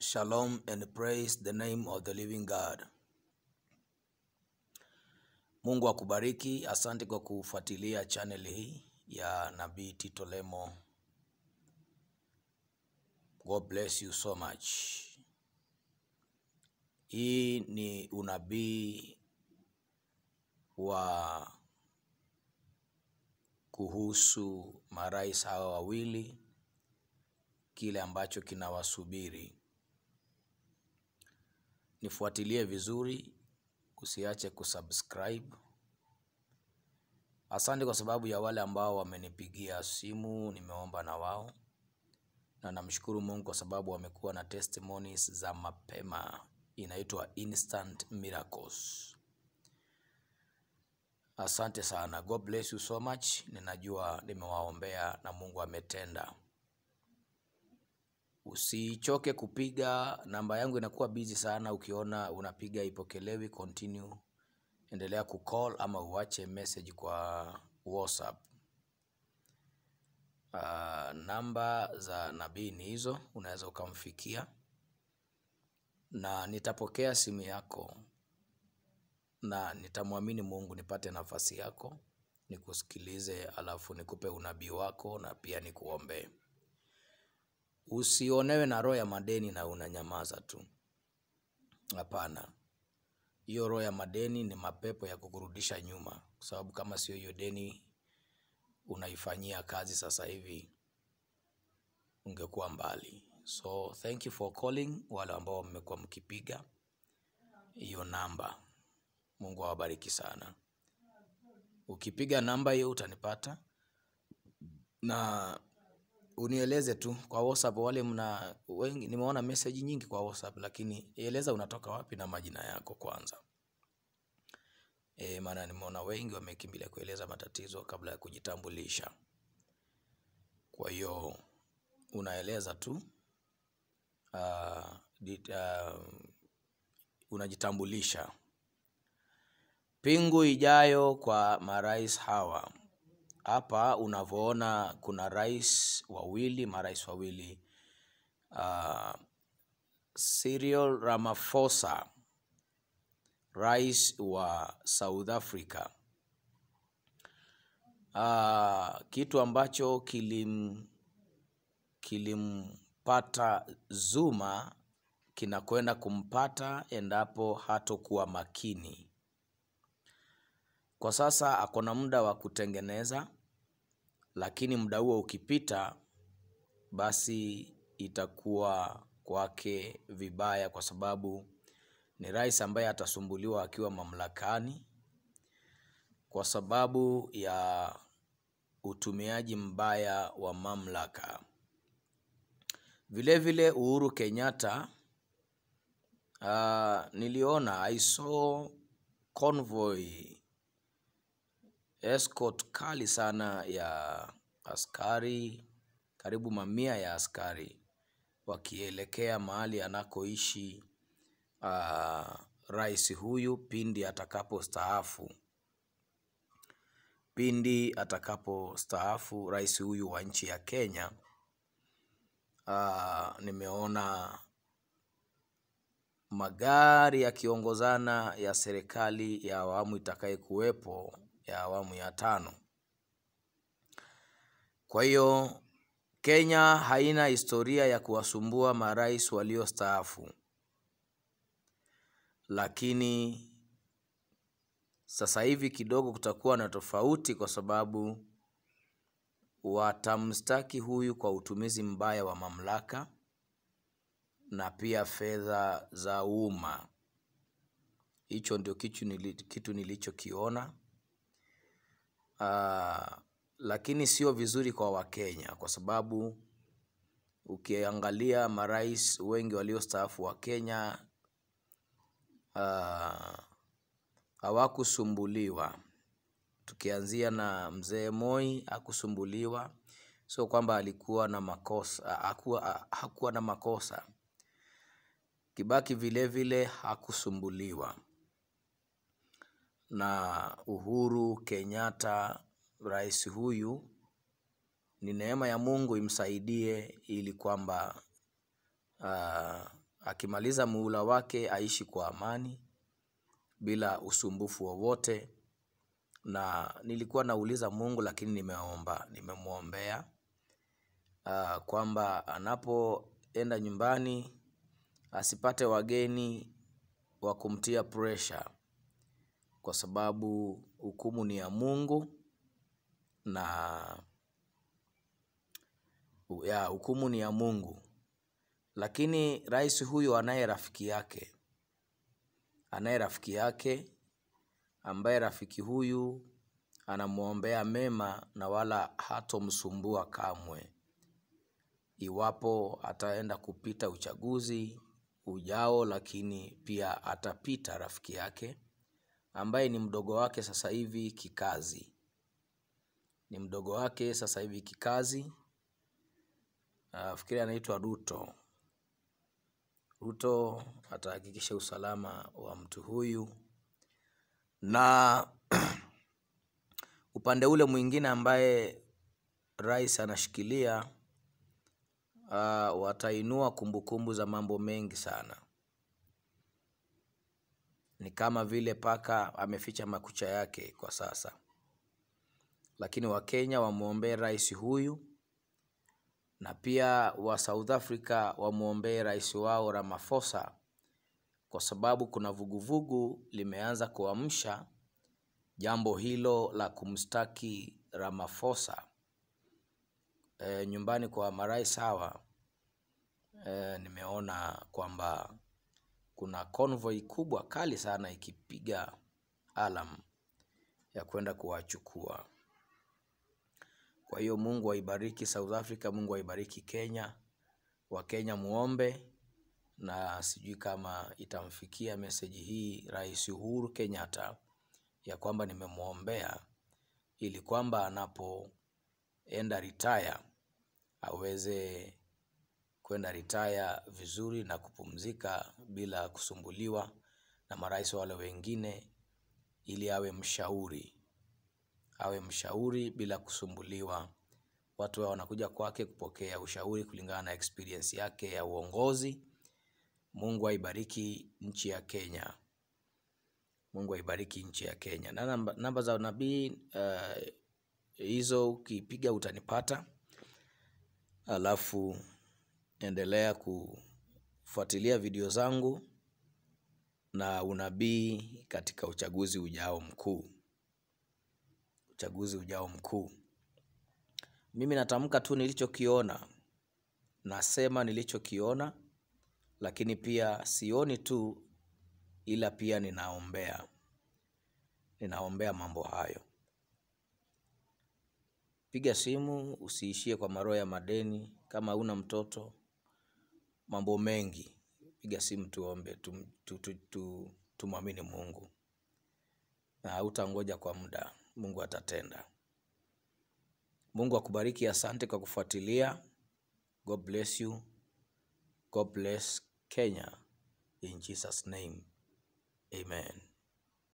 Shalom and praise the name of the living God. Mungu akubariki. Asante kwa kufuatilia channel hii ya Nabii Tito Lemo. God bless you so much. Hii ni unabii wa kuhusu marais hawa wawili, kile ambacho kinawasubiri. Nifuatilie vizuri, usiache kusubscribe. Asante kwa sababu ya wale ambao wamenipigia simu, nimeomba na wao, na namshukuru Mungu kwa sababu wamekuwa na testimonies za mapema, inaitwa instant miracles. Asante sana, God bless you so much. Ninajua nimewaombea na Mungu ametenda. Usichoke kupiga, namba yangu inakuwa busy sana. Ukiona unapiga ipokelewi, continue, endelea kucall ama uache message kwa WhatsApp. Uh, namba za nabii ni hizo, unaweza ukamfikia na nitapokea simu yako na nitamwamini Mungu nipate nafasi yako nikusikilize, alafu nikupe unabii wako na pia nikuombee. Usionewe na roho ya madeni na unanyamaza tu. Hapana, hiyo roho ya madeni ni mapepo ya kukurudisha nyuma, kwa sababu kama sio hiyo deni unaifanyia kazi sasa hivi ungekuwa mbali. So thank you for calling, wale ambao mmekuwa mkipiga hiyo namba. Mungu awabariki sana. Ukipiga namba hiyo utanipata na unieleze tu kwa WhatsApp. Wale mna wengi, nimeona message nyingi kwa WhatsApp, lakini eleza unatoka wapi na majina yako kwanza. E, maana nimeona wengi wamekimbilia kueleza matatizo kabla ya kujitambulisha. Kwa hiyo unaeleza tu uh, dit, uh, unajitambulisha. Pingu ijayo kwa marais hawa hapa unavyoona kuna rais wawili, marais wawili uh, Cyril Ramaphosa rais wa South Africa. Uh, kitu ambacho kilim kilimpata Zuma kinakwenda kumpata endapo hatokuwa makini. Kwa sasa ako na muda wa kutengeneza, lakini muda huo ukipita, basi itakuwa kwake vibaya, kwa sababu ni rais ambaye atasumbuliwa akiwa mamlakani kwa sababu ya utumiaji mbaya wa mamlaka. Vilevile Uhuru Kenyatta, uh, niliona I saw convoy escort kali sana ya askari, karibu mamia ya askari wakielekea mahali anakoishi uh, rais huyu pindi atakapostaafu, pindi atakapostaafu rais huyu wa nchi ya Kenya. Uh, nimeona magari yakiongozana ya serikali ya awamu itakayekuwepo ya awamu ya tano. Kwa hiyo Kenya haina historia ya kuwasumbua marais waliostaafu, lakini sasa hivi kidogo kutakuwa na tofauti, kwa sababu watamstaki huyu kwa utumizi mbaya wa mamlaka na pia fedha za umma. Hicho ndio kitu, nili, kitu nilichokiona. Uh, lakini sio vizuri kwa Wakenya kwa sababu ukiangalia marais wengi waliostaafu wa Kenya uh, hawakusumbuliwa. Tukianzia na mzee Moi hakusumbuliwa, sio kwamba alikuwa na makosa, hakuwa, hakuwa na makosa. Kibaki vile vile hakusumbuliwa na Uhuru Kenyatta. Rais huyu ni neema ya Mungu imsaidie ili kwamba uh, akimaliza muhula wake aishi kwa amani bila usumbufu wowote. Na nilikuwa nauliza Mungu, lakini nimeomba, nimemwombea uh, kwamba anapoenda nyumbani asipate wageni wa kumtia pressure, kwa sababu hukumu ni ya Mungu na ya hukumu ni ya Mungu. Lakini rais huyu anaye rafiki yake, anaye rafiki yake ambaye rafiki huyu anamwombea mema na wala hatomsumbua kamwe, iwapo ataenda kupita uchaguzi ujao. Lakini pia atapita rafiki yake ambaye ni mdogo wake sasa hivi kikazi, ni mdogo wake sasa hivi kikazi. Nafikiri anaitwa Ruto. Ruto atahakikisha usalama wa mtu huyu na upande ule mwingine ambaye rais anashikilia uh, watainua kumbukumbu za mambo mengi sana. Ni kama vile paka ameficha makucha yake kwa sasa, lakini Wakenya wamwombee rais huyu na pia wa South Africa wamwombee rais wao Ramaphosa, kwa sababu kuna vuguvugu limeanza kuamsha jambo hilo la kumstaki Ramaphosa e, nyumbani kwa marais hawa e, nimeona kwamba kuna convoy kubwa kali sana ikipiga alam ya kwenda kuwachukua. Kwa hiyo Mungu aibariki South Africa, Mungu aibariki Kenya. Wakenya muombe, na sijui kama itamfikia meseji hii Rais Uhuru Kenyatta ya kwamba nimemwombea ili kwamba anapoenda retire aweze kwenda retire vizuri na kupumzika bila kusumbuliwa na marais wale wengine, ili awe mshauri awe mshauri bila kusumbuliwa. Watu hao wanakuja kwake kupokea ushauri kulingana na experience yake ya uongozi. Mungu aibariki nchi ya Kenya, Mungu aibariki nchi ya Kenya. Na namba, namba za nabii uh, hizo ukipiga utanipata, alafu endelea kufuatilia video zangu na unabii katika uchaguzi ujao mkuu uchaguzi ujao mkuu. Mimi natamka tu nilichokiona, nasema nilichokiona, lakini pia sioni tu, ila pia ninaombea, ninaombea mambo hayo. Piga simu, usiishie kwa maroho ya madeni. Kama una mtoto, mambo mengi, piga simu tuombe, tum, tu, tu, tu, tumwamini Mungu na hautangoja kwa muda. Mungu atatenda. Mungu akubariki. Asante kwa kufuatilia. God bless you. God bless Kenya in Jesus name. Amen.